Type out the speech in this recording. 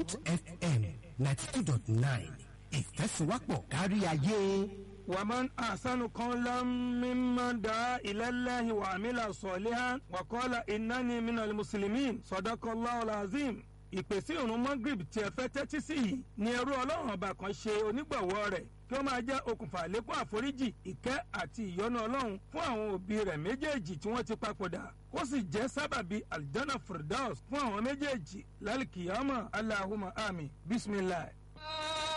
Bond FM ninety two dot nine ìfẹ́sùwápọ̀ kárí ayé. ومن أحسن قولا ممن دعا إلى الله وعمل صالحا وقال إنني من المسلمين صدق الله العظيم ìpèsè ìrun magrib tí ẹ fẹ́ tẹ́tí sí yìí ni ẹrú ọlọ́run ọba kan ṣe onígbọ̀wọ́ rẹ̀ kí ó máa jẹ́ okùnfà àlékún àforíjì ìkẹ́ àti ìyọ́nú ọlọ́run fún àwọn òbí rẹ̀ méjèèjì tí wọ́n ti papòdà kó sì jẹ́ sábàbí aljana firdaus fún àwọn méjèèjì lálùkìyàmọ̀ aláhùmọ̀ àmì bisimilayi